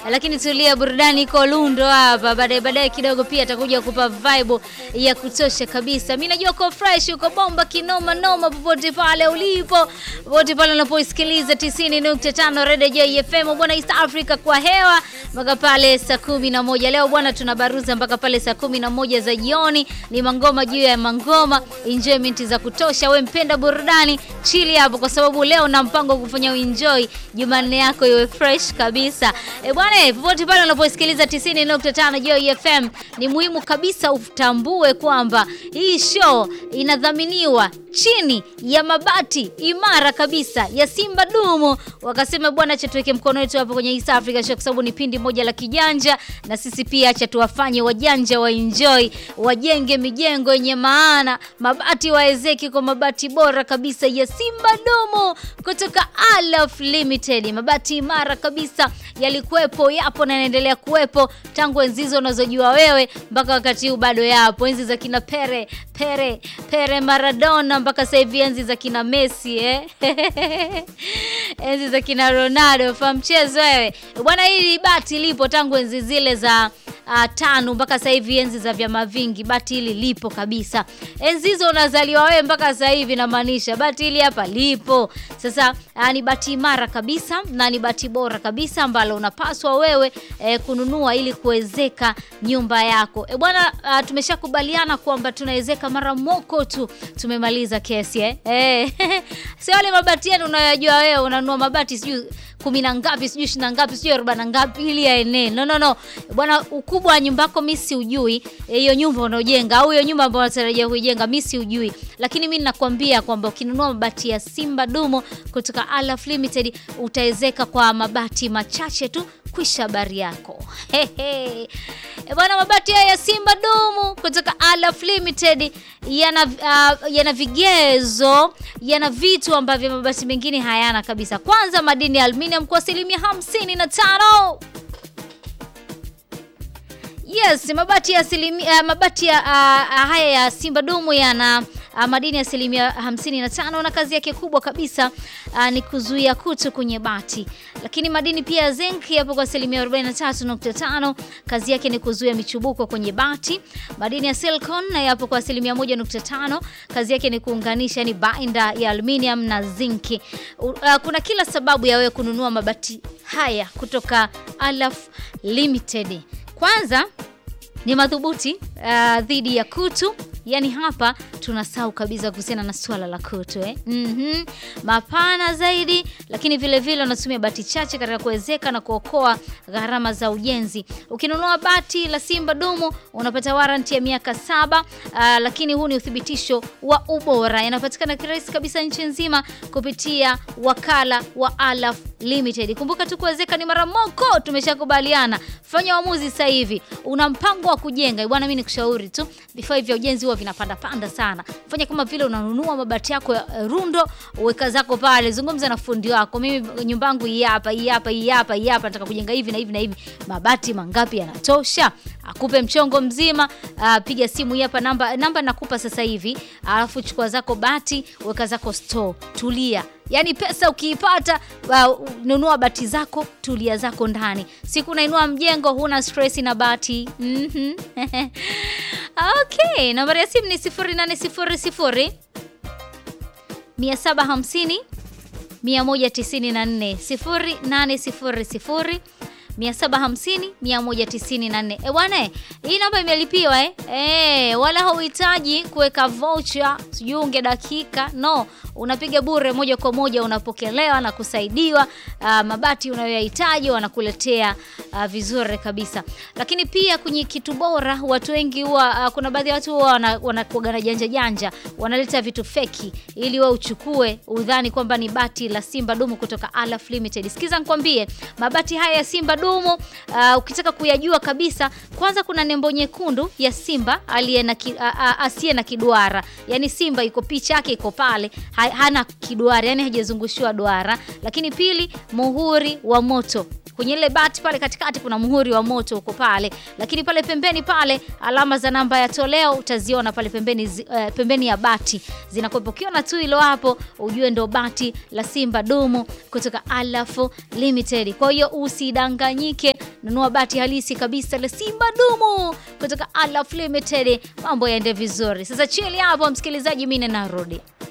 lakini tulia, burudani iko lundo hapa. Baadaye baadaye kidogo pia atakuja kupa vibe ya kutosha kabisa. Mimi najua uko fresh, uko bomba kinoma noma, popote pale ulipo, popote pale unapoisikiliza 90.5 Radio Joy FM bwana, East Africa kwa hewa mpaka pale saa kumi na moja. Leo bwana, tunabaruza mpaka pale saa kumi na moja za jioni. Ni mangoma juu ya mangoma, enjoyment za kutosha. We mpenda burudani, chili hapo, kwa sababu leo na mpango wa kufanya uenjoy Jumanne yako iwe fresh kabisa. E bwana, popote pale unaposikiliza 90.5 Joy FM, ni muhimu kabisa utambue kwamba hii show inadhaminiwa chini ya mabati imara kabisa ya Simba Dumu. Wakasema bwana, acha tuweke mkono wetu hapo kwenye East Africa Show, kwa sababu ni pindi moja la kijanja, na sisi pia acha tuwafanye wajanja wa enjoy, wajenge mijengo yenye maana, mabati waezeki kwa mabati bora kabisa ya Simba Dumu kutoka Alaf Limited. Mabati imara kabisa yalikuwepo, yapo na yanaendelea kuwepo tangu enzi hizo unazojua wewe mpaka wakati huu bado yapo, enzi za kina Pere Pere Pere Maradona mpaka sasa hivi enzi za kina Messi eh? enzi za kina Ronaldo fa mchezo wewe bwana. Hili bati lipo tangu enzi zile za uh, tano mpaka sasa hivi enzi za vyama vingi, bati hili lipo kabisa. Enzi hizo unazaliwa wewe mpaka sasa hivi, namaanisha bati hili hapa lipo sasa. Uh, ni bati imara kabisa na ni bati bora kabisa ambalo unapaswa wewe eh, kununua ili kuwezeka nyumba yako e bwana. Uh, tumeshakubaliana kwamba tunawezeka mara moko tu, tumemaliza kesi eh? Eh, sio wale mabati yenu unayojua wewe, unanunua mabati sijui kumi na ngapi sijui ishirini na ngapi sijui arobaini na ngapi ili yaenee. No, no, no bwana, ukubwa wa nyumba yako mimi si ujui, hiyo nyumba unaojenga au hiyo nyumba ambayo unatarajia kuijenga mimi si ujui, lakini mimi ninakwambia kwamba ukinunua mabati ya Simba Dumo kutoka Alaf Limited utawezeka kwa mabati machache tu kwisha habari yako. Hehe. E bwana, mabati haya ya Simba Dumu kutoka Alaf Limited yana uh, yana vigezo, yana vitu ambavyo mabati mengine hayana kabisa. Kwanza, madini ya aluminium kwa asilimia hamsini na tano. Yes, mabati ya asilimia uh, mabati ya uh, haya ya Simba Dumu yana uh, madini ya asilimia 55 na kazi yake kubwa kabisa uh, ni kuzuia kutu kwenye bati. Lakini madini pia ya zinc yapo kwa asilimia 43.5, kazi yake ni kuzuia michubuko kwenye bati. Madini ya silicon na yapo kwa asilimia 1.5, kazi yake ni kuunganisha yani binder ya aluminium na zinc. Uh, kuna kila sababu ya wewe kununua mabati haya kutoka Alaf Limited. Kwanza ni madhubuti uh, dhidi ya kutu. Yaani hapa tunasahau kabisa kuhusiana na swala la kutu eh? mm-hmm. Mapana zaidi, lakini vile vile unatumia bati chache katika kuwezeka na kuokoa gharama za ujenzi. Ukinunua bati la Simba Dumu unapata waranti ya miaka saba. Uh, lakini huu ni uthibitisho wa ubora, yanapatikana kirahisi kabisa nchi nzima kupitia wakala wa Alaf Limited. Kumbuka tu kuwezeka ni mara moko, tumeshakubaliana. Fanya uamuzi sasa hivi. Una mpango wa kujenga bwana, mimi nikushauri tu, vifaa vya ujenzi huwa vinapanda panda sana. Fanya kama vile unanunua mabati yako ya rundo, uweka zako pale, zungumza na fundi wako. Mimi nyumba yangu hii hapa, hii hapa, hii hapa, hii hapa, nataka kujenga hivi na hivi na hivi. Mabati mangapi yanatosha? Akupe mchongo mzima. Uh, piga simu hii hapa, namba namba nakupa sasa hivi, alafu chukua zako bati, weka zako store, tulia. Yaani pesa ukiipata, uh, nunua bati zako, tulia zako ndani. Siku nainua mjengo, huna stress na bati. Mhm. Okay, nambari ya simu ni 0800 750 194 0800 750 194. E bwana, hii namba imelipiwa eh? Eh, wala hauhitaji kuweka voucher sijiunge dakika no, unapiga bure moja kwa moja, unapokelewa na kusaidiwa. Uh, mabati unayoyahitaji wanakuletea uh, vizuri kabisa. Lakini pia kwenye kitu bora, watu wengi huwa uh, kuna baadhi ya watu huwa wanakuaga na janja janja, wanaleta vitu feki ili wewe uchukue udhani kwamba ni bati la Simba Dumu kutoka Alaf Limited. Sikiza nikwambie, mabati haya ya Simba Dumu uh, ukitaka kuyajua kabisa, kwanza kuna nembo nyekundu ya Simba aliye na ki, uh, asiye na kiduara, yani Simba iko picha yake iko pale, ha, hana kiduara, yani hajazungushiwa duara. Lakini pili, muhuri wa moto kwenye ile bati pale katikati kuna muhuri wa moto uko pale, lakini pale pembeni pale alama za namba ya toleo utaziona pale pembeni, uh, pembeni ya bati zinakuwepo. Ukiona tu hilo hapo ujue ndo bati la Simba Dumu kutoka Alaf Limited. Kwa hiyo usidanganyike nunua bati halisi kabisa la Simba dumu kutoka Alaf Limited, mambo yaende vizuri. Sasa chili hapo, msikilizaji, mimi narudi.